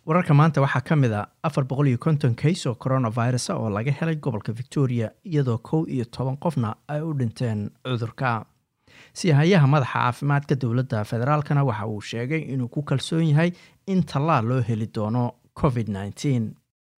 wararka maanta waxaa ka mid a afar boqol iyo konton kays oo coronavirus oo laga helay gobolka victoria iyadoo kow iyo toban qofna ay u dhinteen cudurka siyahayaha madaxa caafimaadka dowladda federaalkana waxa uu sheegay inuu ku kalsoon yahay in tallaal loo heli doono covid -19.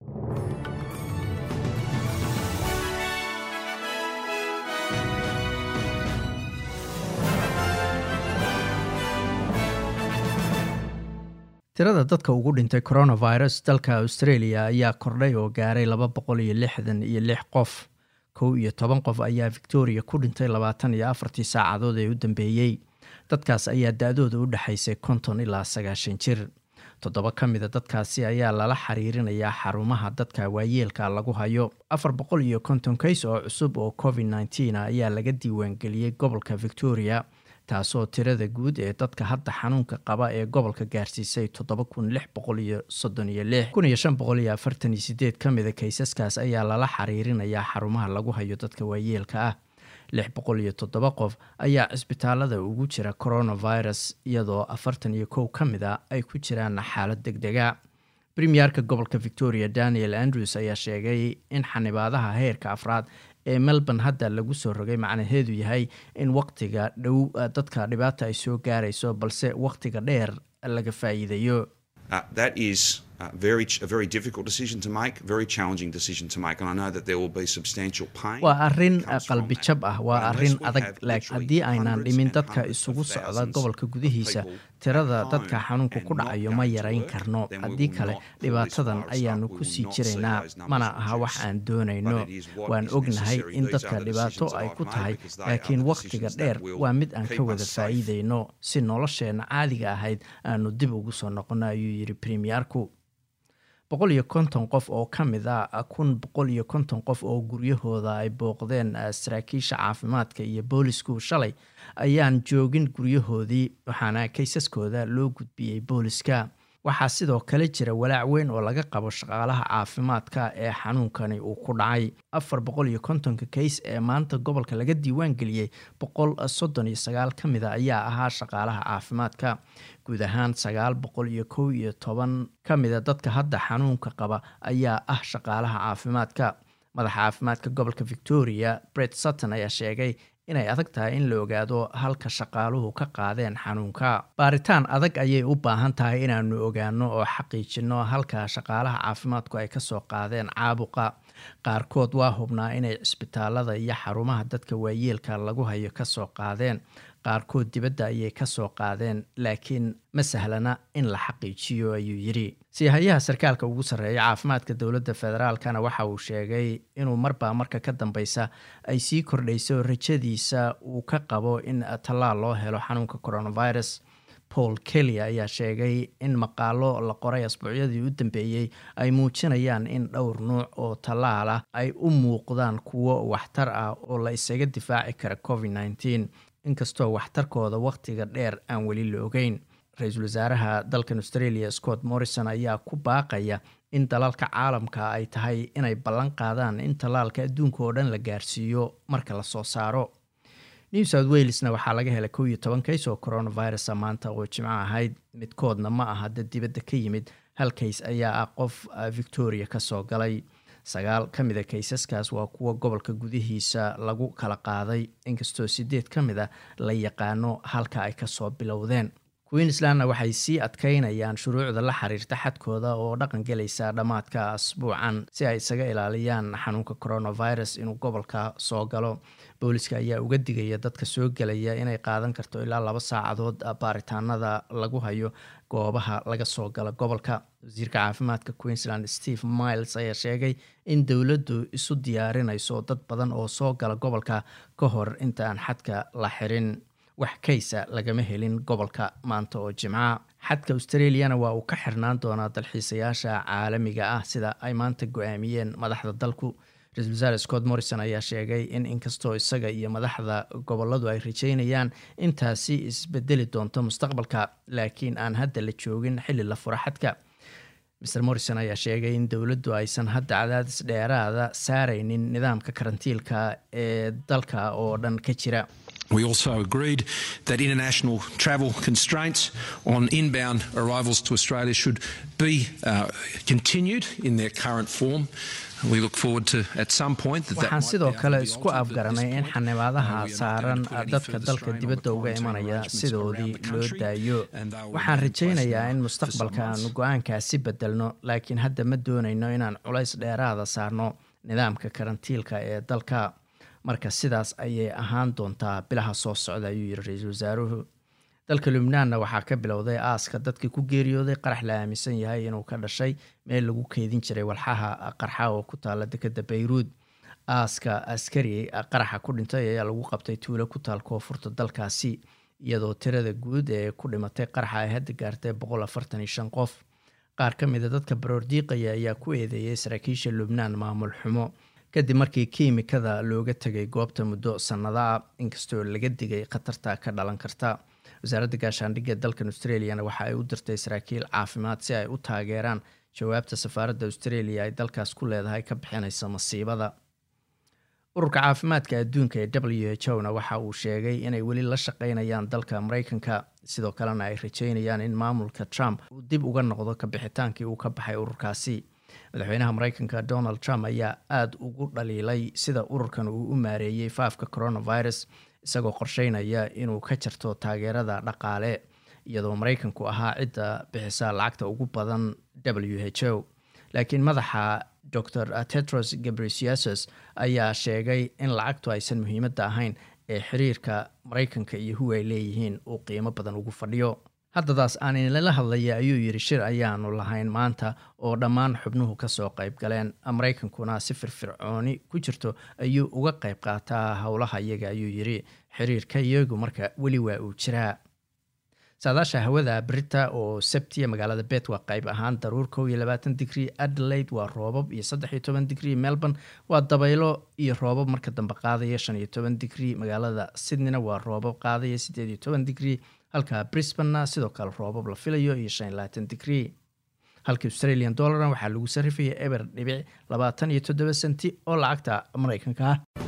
tirada dadka ugu dhintay coronavirus dalka australia ayaa kordhay oo gaaray laba boqol iyo lixdan iyo lix qof kow iyo toban qof ayaa victoria ku dhintay labaatan iyo afartii saacadood ee u dambeeyey dadkaas ayaa da-dooda u dhexaysay konton ilaa sagaashan jir toddoba ka mida dadkaasi ayaa lala xiriirinayaa xarumaha dadka waayeelka lagu hayo afar boqol iyo konton kays oo cusub oo covid nneteen ayaa laga diiwaangeliyey gobolka victoria taasoo tirada guud ee dadka hadda xanuunka qaba ee gobolka gaarsiisay toddoba kun lix boqol iyo soddon iyo lix kun iyo shan boqol iyo afartan iyo sideed ka mida kaysaskaas ayaa lala xiriirinayaa xarumaha lagu hayo dadka waayeelka ah lix boqol iyo toddoba qof ayaa cisbitaalada ugu jira coronavirus iyadoo afartan iyo kow ka mid a ay ku jiraan xaalad deg dega premierka gobolka victoria daniel andrews ayaa sheegay in xanibaadaha heerka afraad ee melbourne hadda lagu soo rogay macnaheedu yahay in waqtiga dhow dadka dhibaata ay soo gaarayso balse waqtiga dheer laga faa'iidayo waa arrin qalbi jab ah waa arrin adag haddii aynaan dhimin dadka isugu socda gobolka gudihiisa tirada dadka xanuunka ku dhacayo ma yarayn karno haddii kale dhibaatadan ayaanu ku sii jiraynaa mana aha wax aan doonayno waan ognahay in dadka dhibaato ay ku tahay laakiin wakhtiga dheer waa mid aan ka wada faa'iidayno si nolosheenna caadiga ahayd aanu dib ugu soo noqono ayuu yidhi premierku boqol iyo konton qof oo ka mid a kun boqol iyo konton qof oo guryahooda ay booqdeen saraakiisha caafimaadka iyo boolisku shalay ayaan joogin guryahoodii waxaana kaysaskooda loo gudbiyey booliska waxaa sidoo kale jira walaac weyn oo laga qabo shaqaalaha caafimaadka ee xanuunkani uu ku dhacay afar boqol iyo kontonka kays ee maanta gobolka laga diiwaan geliyey boqol soddon iyo sagaal ka mida ayaa ahaa shaqaalaha caafimaadka guud ahaan sagaal boqol iyo kow iyo toban ka mida dadka hadda xanuunka qaba ayaa ah shaqaalaha caafimaadka madaxa caafimaadka gobolka victoria bret sutton ayaa sheegay inay adag tahay in la ogaado halka shaqaaluhu ka qaadeen xanuunka baaritaan adag ayay u baahan tahay inaanu ogaano oo xaqiijino halka shaqaalaha caafimaadku ay kasoo qaadeen caabuqa qaarkood waa hubnaa inay cisbitaalada iyo xarumaha dadka waayeelka lagu hayo kasoo qaadeen qaarkood dibadda ayay kasoo qaadeen laakiin ma sahlana in la xaqiijiyo ayuu yidhi siyahayaha sarkaalka ugu sarreeya caafimaadka dowladda federaalkana waxa uu sheegay inuu marbaa marka ka dambeysa ay sii kordhayso rajadiisa uu ka qabo in tallaal loo helo xanuunka coronavirus paul kelly ayaa sheegay in maqaalo la qoray asbuucyadii u dambeeyey ay muujinayaan in dhowr nuuc oo tallaal ah ay u muuqdaan kuwo waxtar ah oo la isaga difaaci kara covid nneteen inkastoo waxtarkooda wakhtiga dheer aan weli la ogeyn ra-iisul wasaaraha dalkan australia scott morrison ayaa ku baaqaya in dalalka caalamka ay tahay inay ballan qaadaan in tallaalka adduunka oo dhan la gaarsiiyo marka la soo saaro new south walesna waxaa laga helay kow iyo toban kays oo coronavirus maanta oo jimco ahayd midkoodna ma aha dad dibadda ka yimid hal kays ayaa ah qof victoria kasoo galay sagaal ka mida kaysaskaas waa kuwa gobolka gudihiisa lagu kala qaaday inkastoo sideed ka mid a la yaqaano halka ay kasoo bilowdeen queenslandna waxay sii adkeynayaan shuruucda la xiriirta xadkooda oo dhaqan gelaysa dhammaadka asbuucan si ay isaga ilaaliyaan xanuunka coronavirus inuu gobolka soo galo booliska ayaa uga digaya dadka soo gelaya inay qaadan karto ilaa laba saacadood baaritaanada lagu hayo goobaha laga soo gala gobolka wasiirka caafimaadka queensland steve miles ayaa sheegay in dowladdu isu diyaarinayso dad badan oo soo gala gobolka ka hor inta aan xadka la xirin wax kaysa lagama helin gobolka maanta oo jimca xadka australiana waa uu ka xirnaan doonaa dalxiisayaasha caalamiga ah sida ay maanta go-aamiyeen madaxda dalku ra-isul wasaare scott morrison ayaa sheegay in inkastoo isaga iyo madaxda goboladu ay rajeynayaan intaasi isbedeli doonto mustaqbalka laakiin aan hadda la joogin xilli la fura xadka mr morrison ayaa sheegay in dowladdu aysan hadda cadaadis dheeraada saareynin nidaamka karantiilka ee dalka oo dhan ka jira We also agreed that international travel constraints on inbound arrivals to Australia should be uh, continued in their current form. We look forward to at some point that waxaan sidoo kale isku afgaranay in xanibaadaha saaran dadka dalka dibadda uga imanaya sidoodii loo daayo waxaan rajaynayaa in mustaqbalka aanu go-aankaasi bedelno laakiin hadda ma doonayno inaan culays dheeraada saarno nidaamka karantiilka ee dalka marka sidaas ayay ahaan doontaa bilaha soo socda ayuu yiri ra-iisul wasaaruhu dalka lubnaanna waxaa ka bilowday aaska dadkii ku geeriyooday qarax la aaminsan yahay inuu ka dhashay meel lagu keydin jiray walxaha qarxa oo ku taala dekeda bayruud aaska askari qaraxa ku dhintay ayaa lagu qabtay tuulo ku taal koonfurta dalkaasi iyadoo tirada guud ee ku dhimatay qaraxa ay hadda gaartay boqol afartan iyo shan qof qaar ka mida dadka baroordiiqaya ayaa ku eedeeyay saraakiisha lubnaan maamul xumo kadib markii kiimikada looga tegay goobta muddo sannadaah inkastoo laga digay khatarta ka dhalan karta wasaaradda gaashaandhigga dalkan australiana waxa ay u dirtay saraakiil caafimaad si ay u taageeraan jawaabta safaaradda australia ay dalkaas ku leedahay ka bixinaysa masiibada ururka caafimaadka adduunka ee w h o na waxa uu sheegay inay weli la shaqeynayaan dalka mareykanka sidoo kalena ay rajeynayaan in maamulka trump uu dib uga noqdo kabixitaankii uu ka baxay ururkaasi madaxweynaha mareykanka donald trump ayaa aada ugu dhaliilay sida ururkan uu u maareeyey faafka coronavirus isagoo qorsheynaya inuu ka jarto taageerada dhaqaale iyadoo mareykanku ahaa cidda bixisa lacagta ugu badan w h o laakiin madaxa dor tetros gabrisiasos ayaa sheegay in lacagtu aysan muhiimadda ahayn ee xiriirka mareykanka iyo huwa ay leeyihiin uu qiimo badan ugu fadhiyo haddadaas aan inala hadlaya ayuu yidhi shir ayaanu lahayn maanta oo dhammaan xubnuhu kasoo qayb galeen mareykankuna si firfircooni ku jirto ayuu uga qayb qaataa howlaha iyaga ayuu yidhi xiriirka iyagu marka weli waa uu jiraa saadaasha hawada brita oo sabtiya magaalada bet waa qayb ahaan daruur kow iyo labaatan digrii adelaide waa roobab iyo saddex iyo toban digrii melbourne waa dabaylo iyo roobab marka dambe qaadaya shan iyo toban digrii magaalada sydneyna waa roobab qaadaya siddeed iyo toban digrii halka brisbanna sidoo kale roobab la filayo iyo shan iyo labaatan digrii halka australian dollarna waxaa lagu sarrifaya eber dhibic labaatan iyo toddoba senti oo lacagta mareykanka ah